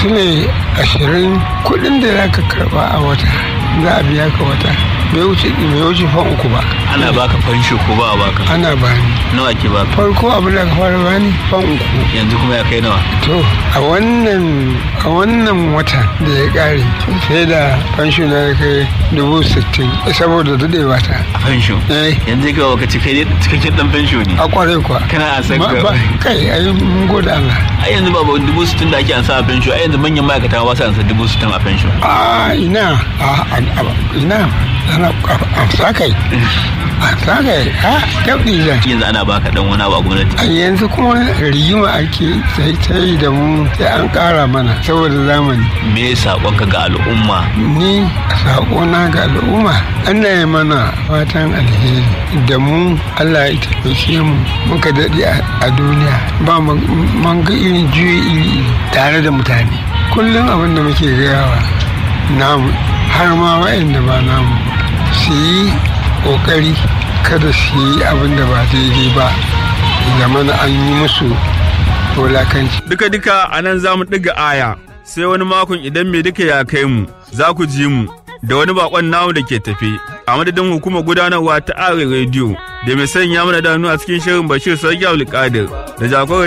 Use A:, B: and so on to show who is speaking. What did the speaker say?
A: su ne ashirin kuɗin da za ka karɓa a wata za a biya ka wata bai wuce bai wuce fan uku ba
B: ana baka fansho ko ba a baka
A: ana bani
B: nawa ke baka
A: farko abin da ka fara bani fan uku
B: yanzu kuma ya kai nawa
A: to a wannan a wannan wata da ya kare sai da fansho na ya kai dubu sittin saboda daɗewa ta
B: a fansho
A: eh
B: yanzu ga waka cikakken cikakken dan fansho ne
A: a kwarai kuwa
B: kana a san
A: Ma-
B: ka
A: ba- kai ai mun gode Allah
B: a yanzu ba ba dubu sittin da ake ansa a fansho a yanzu manyan ma'aikata ba su ansa dubu sittin a fansho
A: a ina a a- a- ina ana amsa kai amsa kai ha dabdi zan
B: yanzu ana baka dan wani abu a gwamnati
A: a yanzu kuma rigima ake sai ta yi da mu sai an ƙara mana saboda zamani
B: me saƙonka ga al'umma
A: ni saƙona ga al'umma ana yi mana fatan alheri da mu allah ya taimake mu muka daɗe a- a duniya ba mu mun ga irin juyi iri iri tare da mutane kullum abin da muke gayawa namu har ma wa'anda ba namu su yi ƙoƙari kada su yi abin da ba daidai ba zamana an yi musu wulakanci
C: Duka-duka a nan za mu ɗiga aya, sai wani makon idan mai duka ya kai mu, za ku ji mu da wani bakon namu da ke tafe. A madadin hukumar gudanarwa ta Are Radio da mai sanya mana danu a cikin shirin Bashir Sarki Abdulkadir da jagorar